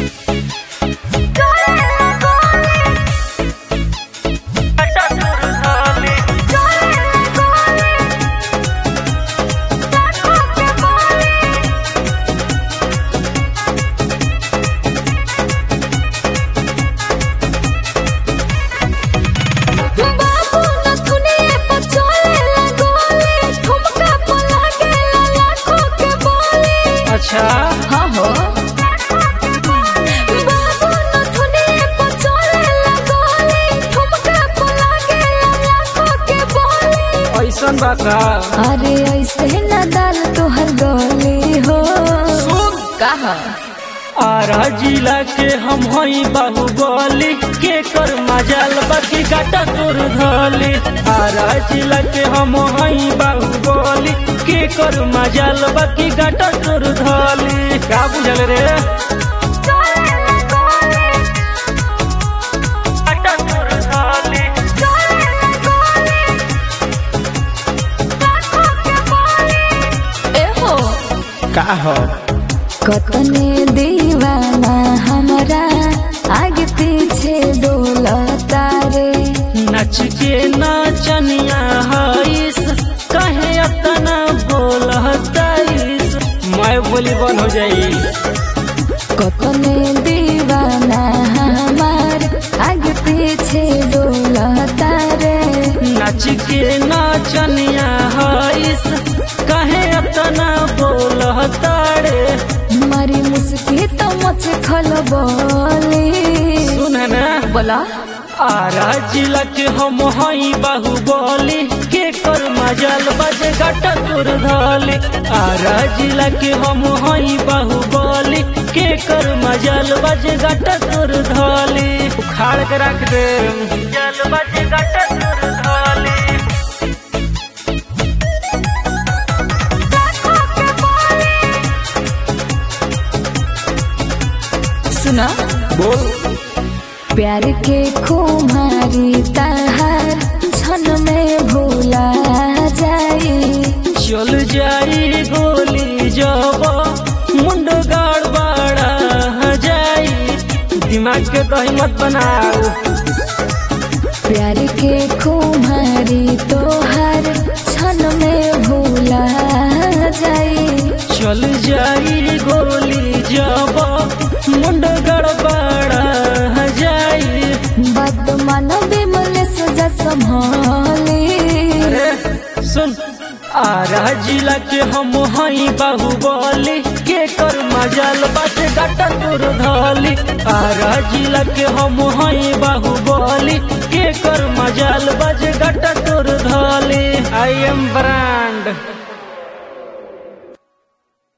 बाबू नथुनिए पर चलेला गोली, ठुमका पर लागेला लाखों के बोली। अच्छा हाँ हो। बाबू नथुनिए पर चलेला गोली, ठुमका पर लागेला लाखों के बोली। ऐसन बा का अरे ऐसे न डाल तोहर गोली हो सुन कहा आरा जिला के हम हई बाहुबली के कर मजाल बाकी काटा तोर धली आरा जिला के हम हई बाहुबली के कर मजाल बाकी काटा तोर धली का बुझल रे काटा तोर धली ए हो का हो कतने दीवाना हमरा आगे पीछे डोलता रे नच के नाचनिया हईस कहे अतना बोलताईस मैं बोली बन हो जाई कतने दीवाना हमार आगे पीछे डोलता रे नच के नाचनिया हईस कहे अतना बोलताड़े मारी मुस्की तो मच खल बोली सुन ना बोला आरा जिला के हम हई बाहुबली के कर मजाल बजे गटा तोर धली आरा जिला के हम हई बाहुबली के कर मजाल बजे गटा तोर धली उखाड़ के रख दे जल बजे गटा तोर धली सुना बोल प्यार के खुमारी तहार छन में भूला जाई चल जाई गोली जब मुंड गाड़ बाड़ा जाई दिमाग के दही मत बनाओ प्यार के खुमारी तोहार छन में भूला जाई चल जाई गोली जब मुंड गड़बड़ा जाई बदमन बिमल सजा संभाली अरे सुन आरा जिला के हम हई बाहुबली के कर मजाल बात गटा तोर धली आरा जिला के हम हई बाहुबली के कर मजाल बाज गटा तोर धली आई एम ब्रांड